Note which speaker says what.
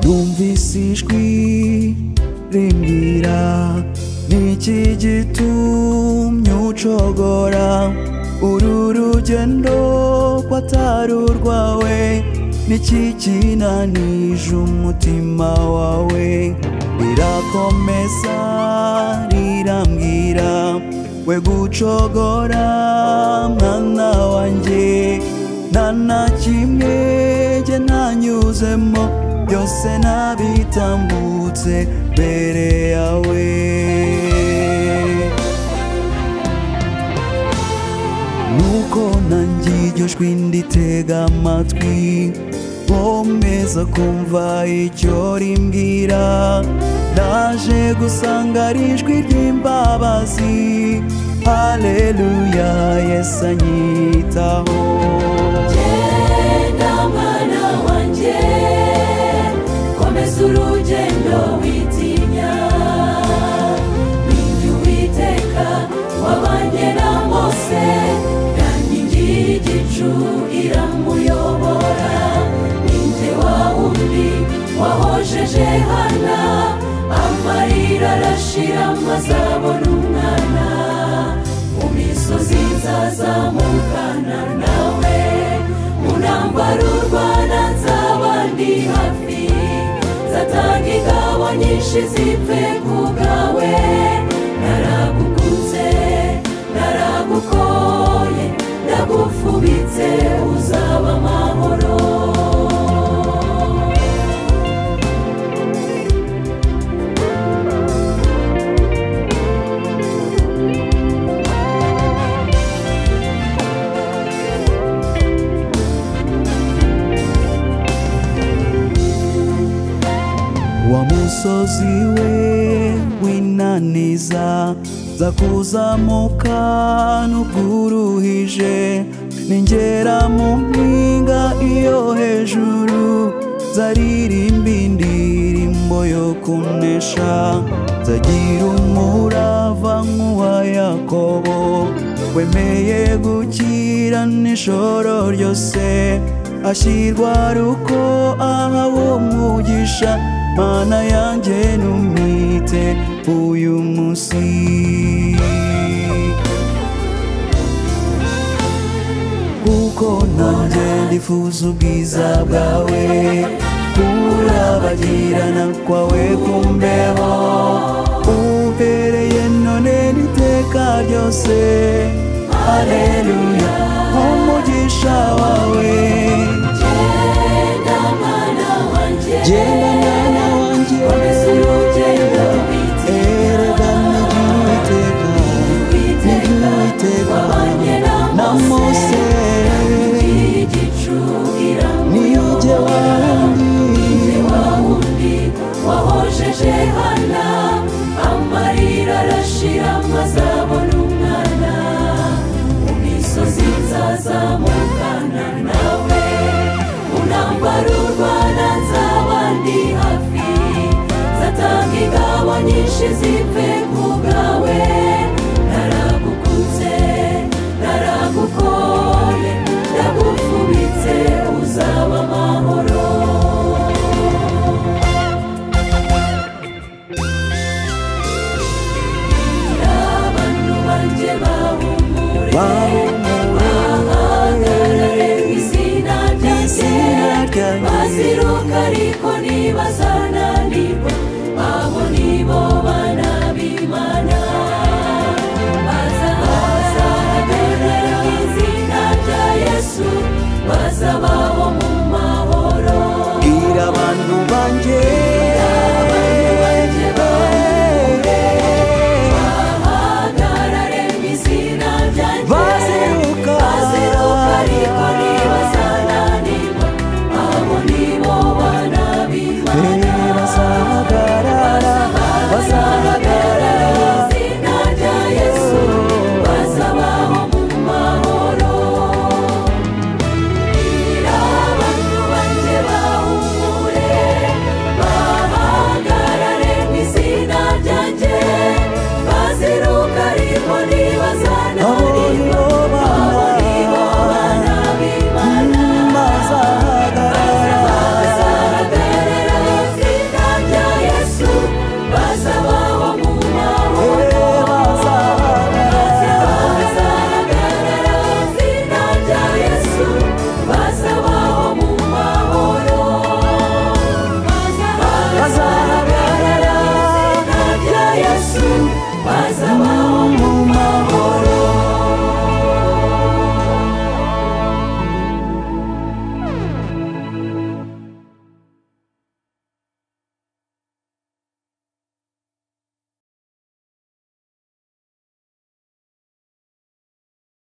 Speaker 1: Numvise ijwi rimbwira Niki gitumye ucogora Uru rugendo rwatari urwawe Niki kinanije umutima wawe Rirakomeza rirambwira We gucogora mwana wanjye Nta na kimwe jye ntanyuzemo byose nabitambutse mbere yawe nuko nanjye iryo jwi nditega amatwi nkomeza kumva icyo rimbwira naje gusanga ari ijwi ry'imbabazi haleluya yesu anyitaho
Speaker 2: Genda mwana wanjye komeza urugendo witinya ninjye uwiteka wabanye na mose yankingi y'igicu iramuyobora ninjye wa wundi wahojeje hana amarira arashira maze abona umwana mu misozi nzazamukana nawe mu ntambaro urwana nzaba ndi hafi nzatanga ingabo nyinshi zipfe ku bwawe naragukunze naragukoye ndagufubitse uzaba amahoro
Speaker 1: wa musozi we w'inaniza za kuzamuka n'ubwuruhije ningera mu mpinga iyo hejuru zaririmba indirimbo yo kunesha zagira umurava nk'uwa yakobo wemeye gukira n'ijoro ryose ashyirwa ruko ahawe umugisha mana yanjye numwite uyu munsi kuko nanjye ndifuza ubwiza bwawe kurabagirana kwawe kumbeho umbereye none n'iteka ryose haleluya umugisha wawe
Speaker 2: Genda mwana wanjye
Speaker 1: genda mwana wanjye
Speaker 2: komeza urugendo
Speaker 1: erega n'iry'uwiteka
Speaker 2: witinya
Speaker 1: n'iry'uwiteka
Speaker 2: wabanye
Speaker 1: na
Speaker 2: na
Speaker 1: mose
Speaker 2: mose igicu
Speaker 1: niyo jye
Speaker 2: iramuyobora
Speaker 1: wandi
Speaker 2: Ni wa wundi wahojeje hana amarira arashira maze abona umwana mu misozi nzazamukana nawe mu ntambaro urwana nzaba ndi hafi nzatanga ingabo nyinshi zipfe ku bwawe naragukunze naragukoye ndagufubitse uzaba amahoro abantu banjye bahumure bahagarare mu izina
Speaker 1: izina
Speaker 2: ryanjye
Speaker 1: ryanjye.
Speaker 2: baziruka ariko ntibazananirwa abo nibo bana b'imana bazahagarara mu izina rya yesu bazabaho mu mahoro
Speaker 1: bwira abantu banjye